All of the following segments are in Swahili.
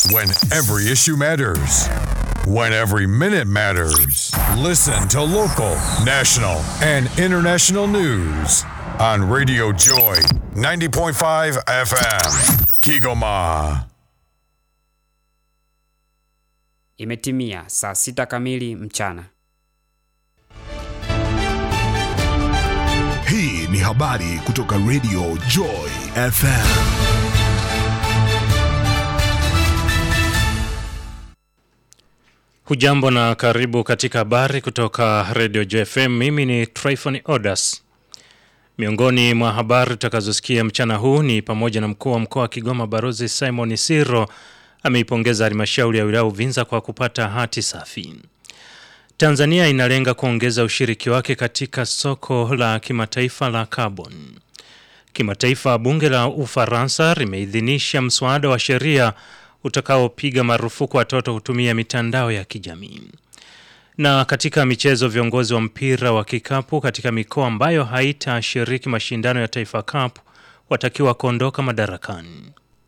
When every issue matters. When every minute matters. Listen to local, national, and international news on Radio Joy 90.5 FM. Kigoma. Imetimia saa sita kamili mchana. Hii ni habari kutoka Radio Joy FM. Hujambo na karibu katika habari kutoka Radio JFM. Mimi ni Tryphon Odas. Miongoni mwa habari tutakazosikia mchana huu ni pamoja na mkuu wa mkoa wa Kigoma Barozi Simon Siro ameipongeza halmashauri ya wilaya Uvinza kwa kupata hati safi. Tanzania inalenga kuongeza ushiriki wake katika soko la kimataifa la carbon. Kimataifa, bunge la Ufaransa limeidhinisha mswada wa sheria utakaopiga marufuku watoto kutumia mitandao ya kijamii. Na katika michezo, viongozi wa mpira wa kikapu katika mikoa ambayo haitashiriki mashindano ya Taifa Cup watakiwa kuondoka madarakani.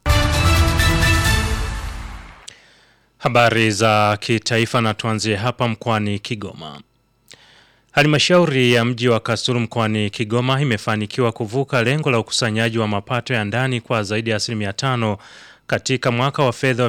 Habari za kitaifa na tuanzie hapa mkoani Kigoma. Halmashauri ya mji wa Kasulu mkoani Kigoma imefanikiwa kuvuka lengo la ukusanyaji wa mapato ya ndani kwa zaidi ya asilimia tano katika mwaka wa fedha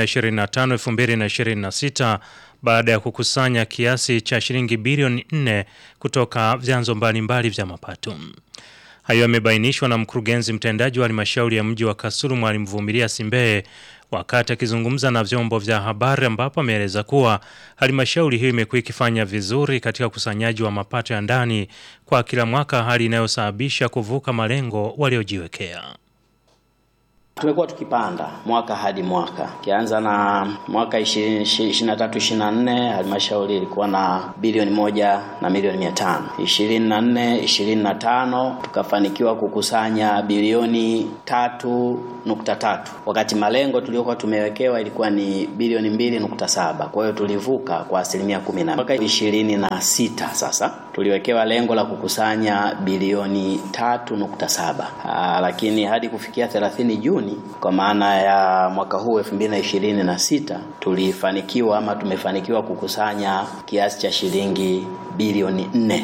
2025-2026 baada ya kukusanya kiasi cha shilingi bilioni 4 kutoka vyanzo mbalimbali vya mapato. Hayo yamebainishwa na mkurugenzi mtendaji wa halmashauri ya mji wa Kasulu Mwalimu Vumilia Simbeye wakati akizungumza na vyombo vya habari ambapo ameeleza kuwa halmashauri hiyo imekuwa ikifanya vizuri katika ukusanyaji wa mapato ya ndani kwa kila mwaka, hali inayosababisha kuvuka malengo waliojiwekea. Tumekuwa tukipanda mwaka hadi mwaka. Ukianza na mwaka 23 24 halmashauri ilikuwa na bilioni moja na milioni mia tano. 24 25 tukafanikiwa kukusanya bilioni tatu nukta tatu wakati malengo tuliokuwa tumewekewa ilikuwa ni bilioni mbili nukta saba. Kwa hiyo tulivuka kwa asilimia kumi na mwaka ishirini na sita sasa tuliwekewa lengo la kukusanya bilioni tatu nukta saba lakini hadi kufikia 30 Juni kwa maana ya mwaka huu 2026 tulifanikiwa ama tumefanikiwa kukusanya kiasi cha shilingi bilioni 4.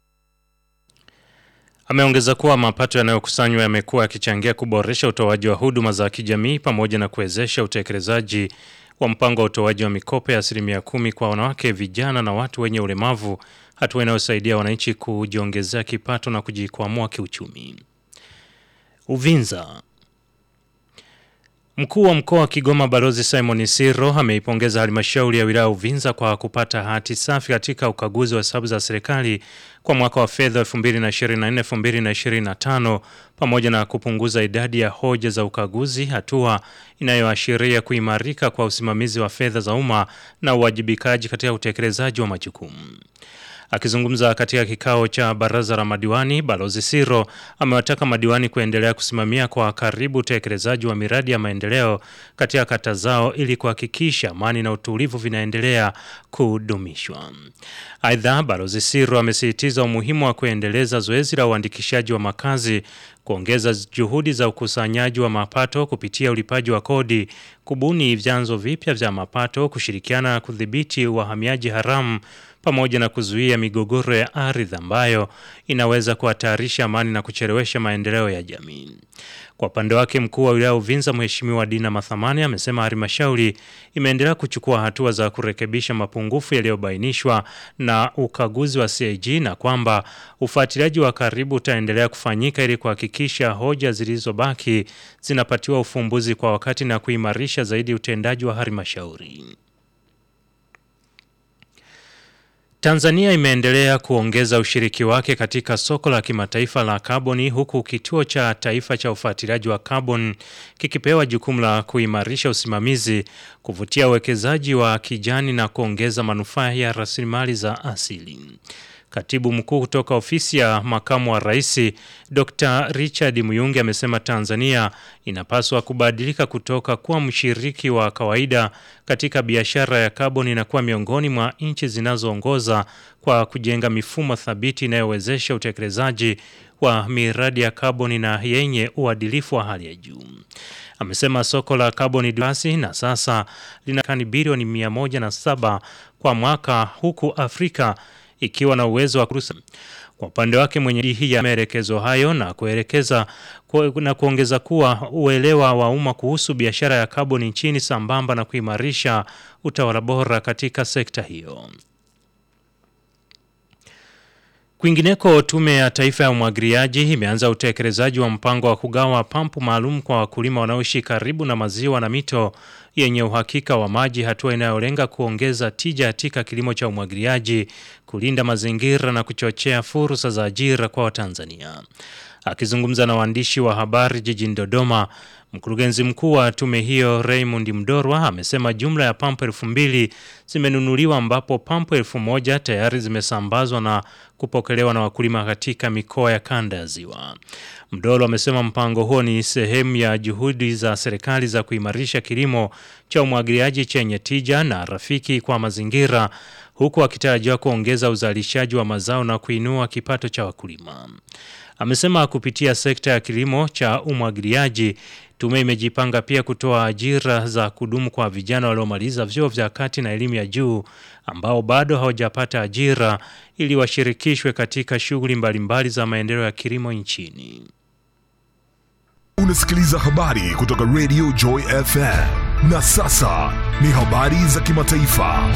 Ameongeza kuwa mapato yanayokusanywa yamekuwa yakichangia kuboresha utoaji wa huduma za kijamii pamoja na kuwezesha utekelezaji wa mpango wa utoaji wa mikopo ya asilimia kumi kwa wanawake, vijana na watu wenye ulemavu, hatua inayosaidia wananchi kujiongezea kipato na kujikwamua kiuchumi. Uvinza Mkuu wa mkoa wa Kigoma Balozi Simon Siro ameipongeza halmashauri ya wilaya Uvinza kwa kupata hati safi katika ukaguzi wa hesabu za serikali kwa mwaka wa fedha 2024-2025 pamoja na kupunguza idadi ya hoja za ukaguzi, hatua inayoashiria kuimarika kwa usimamizi wa fedha za umma na uwajibikaji katika utekelezaji wa majukumu. Akizungumza katika kikao cha baraza la madiwani, Balozi Siro amewataka madiwani kuendelea kusimamia kwa karibu utekelezaji wa miradi ya maendeleo katika kata zao ili kuhakikisha amani na utulivu vinaendelea kudumishwa. Aidha, Balozi Siro amesisitiza umuhimu wa kuendeleza zoezi la uandikishaji wa makazi, kuongeza juhudi za ukusanyaji wa mapato kupitia ulipaji wa kodi, kubuni vyanzo vipya vya mapato, kushirikiana na kudhibiti wahamiaji haramu pamoja na kuzuia migogoro ya ardhi ambayo inaweza kuhatarisha amani na kuchelewesha maendeleo ya jamii. Kwa upande wake, mkuu wa wilaya Uvinza Mheshimiwa Dina Mathamani amesema halmashauri imeendelea kuchukua hatua za kurekebisha mapungufu yaliyobainishwa na ukaguzi wa CAG na kwamba ufuatiliaji wa karibu utaendelea kufanyika ili kuhakikisha hoja zilizobaki zinapatiwa ufumbuzi kwa wakati na kuimarisha zaidi utendaji wa halmashauri. Tanzania imeendelea kuongeza ushiriki wake katika soko la kimataifa la kaboni huku kituo cha taifa cha ufuatiliaji wa kaboni kikipewa jukumu la kuimarisha usimamizi, kuvutia uwekezaji wa kijani na kuongeza manufaa ya rasilimali za asili. Katibu mkuu kutoka ofisi ya makamu wa rais Dr. Richard Muyungi amesema Tanzania inapaswa kubadilika kutoka kuwa mshiriki wa kawaida katika biashara ya kaboni na kuwa miongoni mwa nchi zinazoongoza kwa kujenga mifumo thabiti inayowezesha utekelezaji wa miradi ya kaboni na yenye uadilifu wa hali ya juu. Amesema soko la kaboni dioksidi na sasa lina tani bilioni 107 kwa mwaka huku Afrika ikiwa na uwezo wa kurusa. Kwa upande wake mwenye hii ya maelekezo hayo na kuelekeza ku, na kuongeza kuwa uelewa wa umma kuhusu biashara ya kaboni nchini sambamba na kuimarisha utawala bora katika sekta hiyo. Kwingineko, Tume ya Taifa ya Umwagiliaji imeanza utekelezaji wa mpango wa kugawa pampu maalum kwa wakulima wanaoishi karibu na maziwa na mito yenye uhakika wa maji, hatua inayolenga kuongeza tija katika kilimo cha umwagiliaji, kulinda mazingira na kuchochea fursa za ajira kwa Watanzania. Akizungumza na waandishi wa habari jijini Dodoma, mkurugenzi mkuu wa tume hiyo Raymond Mdorwa amesema jumla ya pampu elfu mbili zimenunuliwa ambapo pampu elfu moja tayari zimesambazwa na kupokelewa na wakulima katika mikoa ya kanda ya Ziwa. Mdorwa amesema mpango huo ni sehemu ya juhudi za serikali za kuimarisha kilimo cha umwagiliaji chenye tija na rafiki kwa mazingira huku akitarajiwa kuongeza uzalishaji wa mazao na kuinua kipato cha wakulima. Amesema kupitia sekta ya kilimo cha umwagiliaji tume imejipanga pia kutoa ajira za kudumu kwa vijana waliomaliza vyuo vya kati na elimu ya juu ambao bado hawajapata ajira ili washirikishwe katika shughuli mbalimbali za maendeleo ya kilimo nchini. Unasikiliza habari kutoka Radio Joy FM. Na sasa ni habari za kimataifa.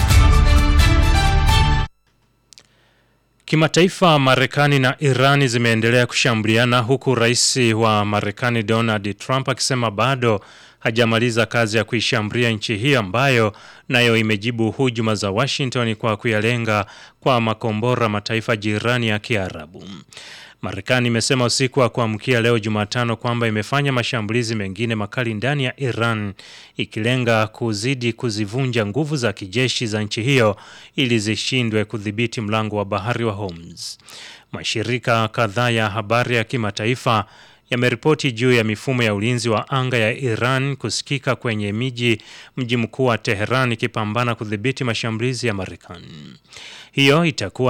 Kimataifa, Marekani na Irani zimeendelea kushambuliana huku rais wa Marekani Donald Trump akisema bado hajamaliza kazi ya kuishambulia nchi hiyo ambayo nayo imejibu hujuma za Washington kwa kuyalenga kwa makombora mataifa jirani ya Kiarabu. Marekani imesema usiku wa kuamkia leo Jumatano kwamba imefanya mashambulizi mengine makali ndani ya Iran ikilenga kuzidi kuzivunja nguvu za kijeshi za nchi hiyo ili zishindwe kudhibiti mlango wa bahari wa Hormuz. Mashirika kadhaa ya habari ya kimataifa yameripoti juu ya mifumo ya ulinzi wa anga ya Iran kusikika kwenye miji mji mkuu wa Teheran ikipambana kudhibiti mashambulizi ya Marekani. Hiyo itakuwa